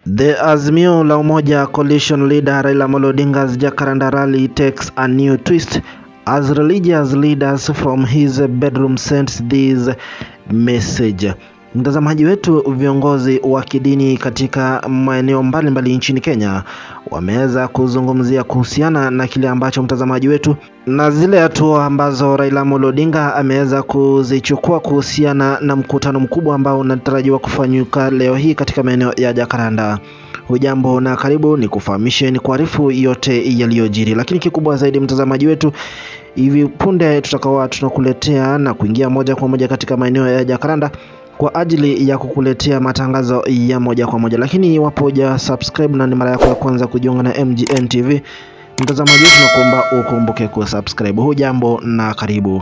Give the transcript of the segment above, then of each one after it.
The Azimio la Umoja coalition leader Raila Amolo Odinga's Jacaranda rally takes a new twist as religious leaders from his bedroom sent this message. Mtazamaji wetu, viongozi wa kidini katika maeneo mbalimbali nchini Kenya wameweza kuzungumzia kuhusiana na kile ambacho mtazamaji wetu na zile hatua ambazo Raila Amolo Odinga ameweza kuzichukua kuhusiana na mkutano mkubwa ambao unatarajiwa kufanyika leo hii katika maeneo ya Jakaranda. Hujambo na karibu, ni kufahamishe ni kuarifu yote yaliyojiri, lakini kikubwa zaidi mtazamaji wetu, hivi punde tutakawa tunakuletea na kuingia moja kwa moja katika maeneo ya Jakaranda kwa ajili ya kukuletea matangazo ya moja kwa moja, lakini iwapo huja subscribe na ni mara yako ya kwanza kujiunga na MGN TV, mtazamaji wetu, nakuomba ukumbuke kusubscribe. Hujambo na karibu.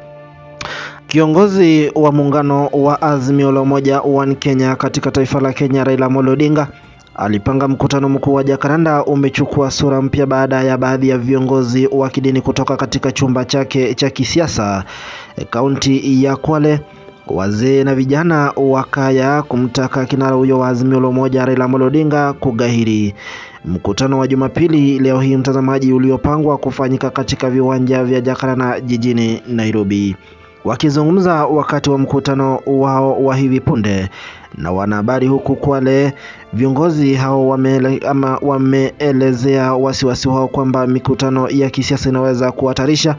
Kiongozi wa muungano wa Azimio la Umoja One Kenya katika taifa la Kenya, Raila Amolo Odinga alipanga mkutano mkuu wa Jakaranda umechukua sura mpya baada ya baadhi ya viongozi wa kidini kutoka katika chumba chake cha kisiasa kaunti ya Kwale wazee na vijana wakaya kumtaka kinara huyo wa Azimio la Umoja Raila Amolo Odinga kugahiri. Mkutano wa Jumapili leo hii, mtazamaji, uliopangwa kufanyika katika viwanja vya Jakaranda jijini Nairobi. Wakizungumza wakati wa mkutano wao wa hivi punde na wanahabari huku Kwale, viongozi hao wame, ama wameelezea wasiwasi wao kwamba mikutano ya kisiasa inaweza kuhatarisha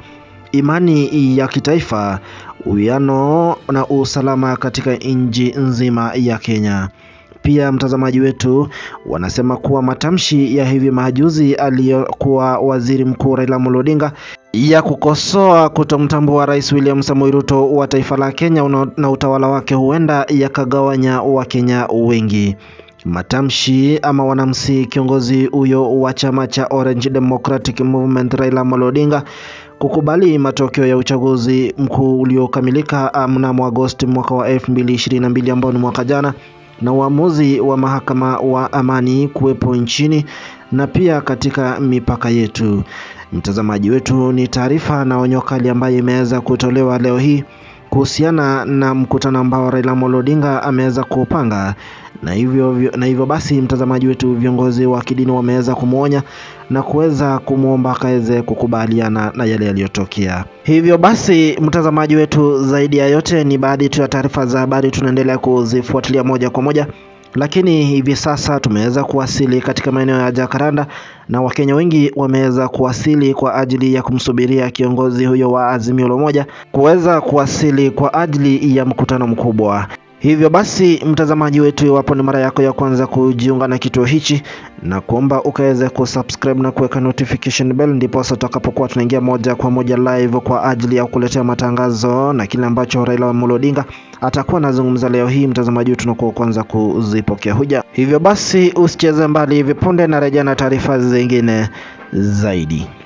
imani ya kitaifa, uwiano na usalama katika nchi nzima ya Kenya. Pia mtazamaji wetu, wanasema kuwa matamshi ya hivi majuzi aliyokuwa waziri mkuu Raila Amolo Odinga ya kukosoa kutomtambua Rais William Samoei Ruto wa taifa la Kenya na utawala wake huenda yakagawanya Wakenya wengi. Matamshi ama wanamsi kiongozi huyo wa chama cha Orange Democratic Movement Raila Amolo Odinga kukubali matokeo ya uchaguzi mkuu uliokamilika mnamo Agosti mwaka wa 2022 ambao ni mwaka jana na uamuzi wa mahakama wa amani kuwepo nchini na pia katika mipaka yetu. Mtazamaji wetu, ni taarifa na onyo kali ambayo imeweza kutolewa leo hii kuhusiana na mkutano ambao Raila Amolo Odinga ameweza kupanga na hivyo, na hivyo basi mtazamaji wetu, viongozi wa kidini wameweza kumwonya na kuweza kumwomba akaweze kukubaliana na yale yaliyotokea. Hivyo basi mtazamaji wetu, zaidi ya yote ni baadhi tu ya taarifa za habari tunaendelea kuzifuatilia moja kwa moja lakini hivi sasa tumeweza kuwasili katika maeneo ya Jakaranda na Wakenya wengi wameweza kuwasili kwa ajili ya kumsubiria kiongozi huyo wa Azimio la Umoja kuweza kuwasili kwa ajili ya mkutano mkubwa. Hivyo basi mtazamaji wetu, iwapo ni mara yako ya kwanza kujiunga na kituo hichi, na kuomba ukaweze kusubscribe na kuweka notification bell, ndipo sasa tutakapokuwa tunaingia moja kwa moja live kwa ajili ya kukuletea matangazo na kile ambacho Raila Amolo Odinga atakuwa anazungumza leo hii. Mtazamaji wetu, tunakuwa kwanza kuzipokea huja. Hivyo basi usicheze mbali, hivi punde na rejea na taarifa zingine zaidi.